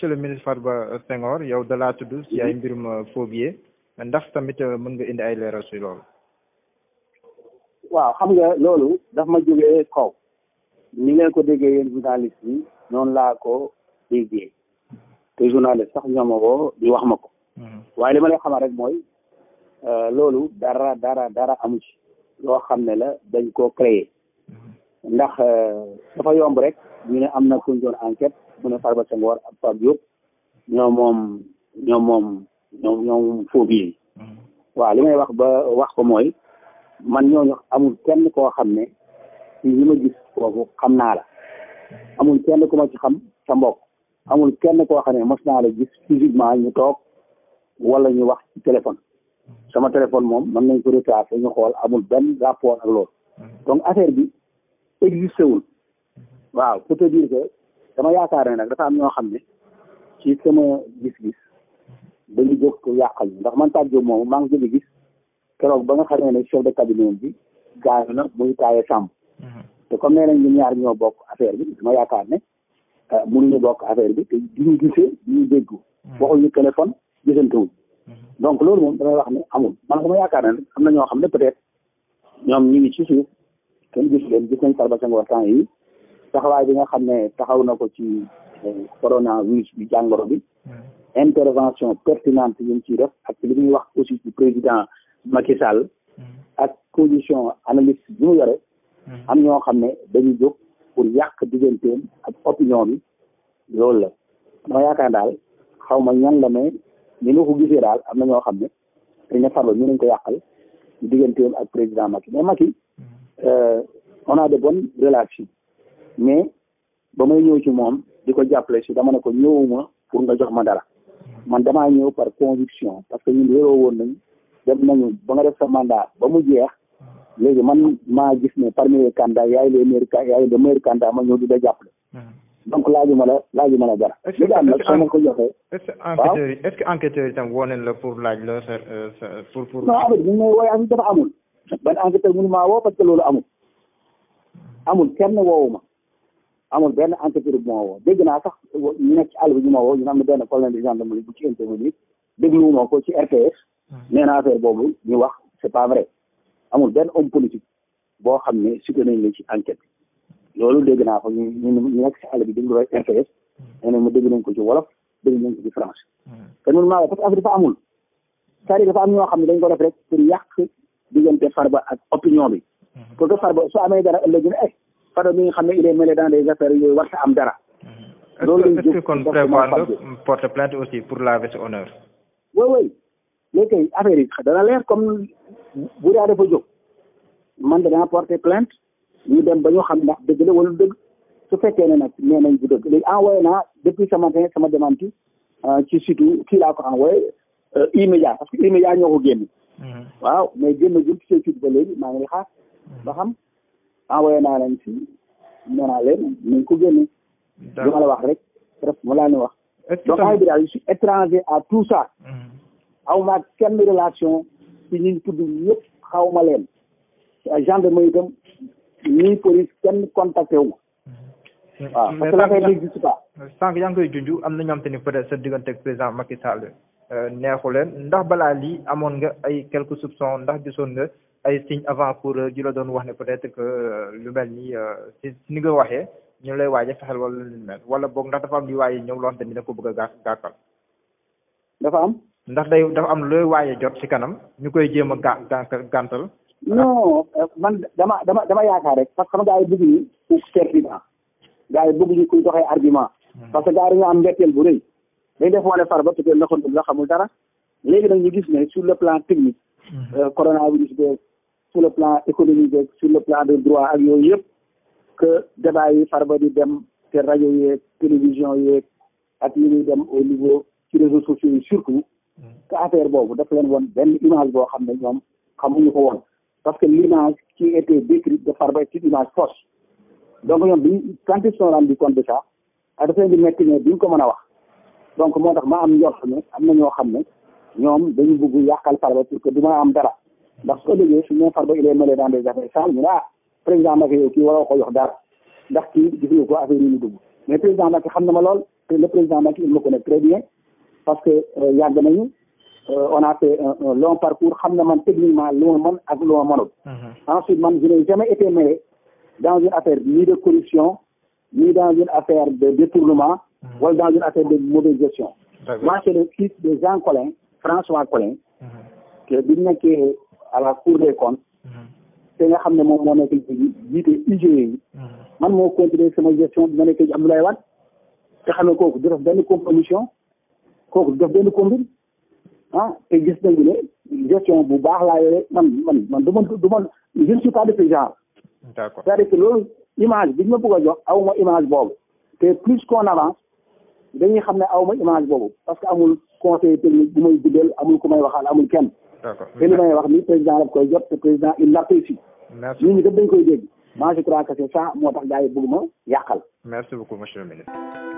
monsieur le ministre Farba Senghor yow da laa tudd ci ay mbirum faux billets ndax tamit mën nga indi ay leeral si loolu. waaw xam nga loolu daf ma jógee kaw ni ngeen ko déggee yéen journaliste yi noonu laa ko déggee te journaliste sax ñoo ma ko di wax ma ko. waaye li ma lay xamal rek mooy loolu dara dara dara amu ci loo xam ne la dañ koo créer ndax dafa yomb rek ñu ne am na kuñ doon enquête mu ne Farba Senghor ak Pape Diop ñoom moom ñoom moom ñoom ñoom faux billets waaw li may wax ba wax ko mooy man ñooñu amul kenn koo xam ne ci ñi ma gis foofu xam naa la amul kenn ku ma ci xam sa mbokk amul kenn koo xam ne mos naa la gis physiquement ñu toog wala ñu wax ci téléphone sama téléphone moom mën nañ ko retracé ñu xool amul benn rapport ak loolu donc affaire bi existé wul waaw pour te dire que dama yaakaar ne nag dafa am ñoo xam ne ci sama gis-gis dañu jóg ko yàqal ñu ndax man Pape Diop moom maa ngi gën a gis keroog ba nga xamee ne chef de cabinet bi gaañu na muy taaye sàmm te comme nee nañ ñun ñaar ñoo bokk affaire bi dama yaakaar ne mënuñu bokk affaire bi te duñu gisee duñu déggu waxuñu téléphone gisantewuñ donc loolu moom damay wax ne amul man dama yaakaar ne am na ñoo xam ne peut-être ñoom ñu ngi ci suuf kenn gis leen gis nañ Farba Senghor temps yi taxawaay bi nga xam ne taxaw na ko ci coronavirus bi jàngoro bi intervention pertinente yi mu ciy def ak li ñuy wax aussi ci président Macky Sall ak position analyste bi mu yore am ñoo xam ne dañu jóg pour yàq digganteem ak opinion bi loolu la dama yaakaar daal xaw ma ñan la mais ni ma ko gisee daal am na ñoo xam ne dañ ne Farba ñu nañ ko yàqal ci digganteem ak président Macky mais Macky on a de bonnes relations mais ba may ñëw ci moom di ko jàppale si dama ne ko ñëwuma pour nga jox ma dara man damaa ñëw par conviction parce que ñun réeroo woon nañ dem nañu ba nga def sa mandat ba mu jeex léegi man maa gis ne parmi les candidats yaay les meilleurs yaay le meilleur candidat ma ñëw di la jàppale donc laajuma la laajuma la dara li nga am nag soo ma ko joxee est-ce que enquêteurs yi est-ce que enquêteurs yi tam woo nañ la pour laaj la sa sa pour pour non affaire bi ñu may wooye affaire dafa amul ban enquêteur mënu maa woo parce que loolu amul amul kenn woowu ma amul benn enquêteur bu ma woo dégg naa sax ñu nekk ci àll bi ñu ma woo ñu am na benn colonel de gendarmerie bu ci intervenir dégluwuma ko ci RTS nee na affaire boobu ñu wax c'est pas vrai amul benn homme politique boo xam ne cité nañ la ci enquête loolu dégg naa ko ñu ñu ñu nekk ci àll bi déglu rek RTS nee na ma dégg nañ ko ci wolof dégg nañ ko ci français te noonu maa parce que affaire dafa amul c'est-à-dire dafa am ñoo xam ne dañ ko def rek pour yàq diggante Farba ak opinion bi pour que Farba su amee dara ëllëg ne eh Farba mi nga xam ne il est mêlé dans des affaires yooyu war sa am dara loolu est-ce que kon prévoir nga porte plainte aussi pour laver sa honneur oui oui léegi kay affaire yi dana leer comme bu daa dafa jóg man danaa porter plainte ñu dem ba ñu xam ndax dëgg la wala dëgg su fekkee ne nag nee nañ bu dëgg léegi envoyé naa depuis ce matin sama démenti ci surtout kii laa ko envoyé immédiat parce que immédiat ñoo ko génn waaw mais génn gul ci seen site ba léegi maa ngi xaar ba xam envoyé naa leen si nee naa leen nañ ko génne li ma la wax rek presque mu laa ni wax donc ay bi daal je suis étranger à tout ça aw ma kenn relation ci ñi tudd ñëpp xaw ma leen gendarmerie itam ñii police kenn contacté wu ma waaw parce que l'affaire n'existe pas sànq yaa ngi koy junj am na ñoom te ni peut-être sa diggante ak président Macky Sall neexu leen ndax balaa lii amoon nga ay quelques soupçons ndax gisoon nga ay signes avant pour ji la doon wax ne peut-être que lu mel ni si ni nga waxee ñu lay waaj a fexel wala lu mel wala boog ndax dafa am li waaye ñëw loo xam te ni da ko bëgg a gaa gàkkal dafa am ndax day dafa am looy waaye jot ci kanam ñu koy jéem a ga gàntal non man dama dama dama yaakaar rek parce que xam gaa yi bëgg ñu certitude gaa yi bëgg ñu kuy doxee argument parce que gaa yi dañoo am mbetteel bu rëy dañ def wane Farba peut-être naxantu la xamul dara léegi nag ñu gis ne sur le plan technique coronavirus beeg sur le plan économique beeg sur le plan de droit ak yooyu yëpp que débat yi Farba di dem te rajo yeeg télévision yeeg ak yi ñuy dem au niveau ci réseaux sociaux yi surtout que affaire boobu daf leen woon benn image boo xam ne ñoom xamuñu ko woon parce que l'image qui était décrite de Farba est une image fausse donc ñoom biñ quand ils sont rendus compte de ça a daf leen di metti ne duñ ko mën a wax donc moo tax ma am njort ne am na ñoo xam ne ñoom dañu bëgg yàqal Farba pour que du ma am dara ndax su ëllëgee su ñu Farba il est mêlé dans des affaires sales ñu ne ah président Macky yow kii waroo ko jox dara ndax kii gis nga ko affaire yi ñu dugg mais président Macky xam na ma lool te le président Macky il me connaît très bien parce que yàgg nañu on a fait un, un long parcours xam na man techniquement lu ma mën ak lu ma mënul ensuite man je n'ai jamais été mêlé dans une affaire ni de corruption ni dans une affaire de détournement wala dans une affaire de mauvaise gestion moi c'est le fils de Jean Collin François Collin que bi nekkee à la cour des comptes te nga xam ne moom moo nekk jiite IGE yi man moo continuer sama gestion bi ma nekkee ci Abdoulaye Wade te xam ne kooku du def benn compromission kooku du def benn combine ah te gis nañu ne gestion bu baax laa yore man man man du ma du ma je ne suis pas de ce genre d'accord c'est-à-dire que loolu image bi ñu ma bëgg a jox aw ma image boobu te plus qu'on avance dañuy xam ne aw ma image boobu parce que amul conseil technique bu may guddal amul ku may waxal amul kenn d'accord te li may wax ni président daf koy jot te président il l'apprécie merci nit ñi daf dañ koy dégg moi je crois que c'est ça moo tax gars yi bëgg ma yàqal merci beaucoup monsieur le ministre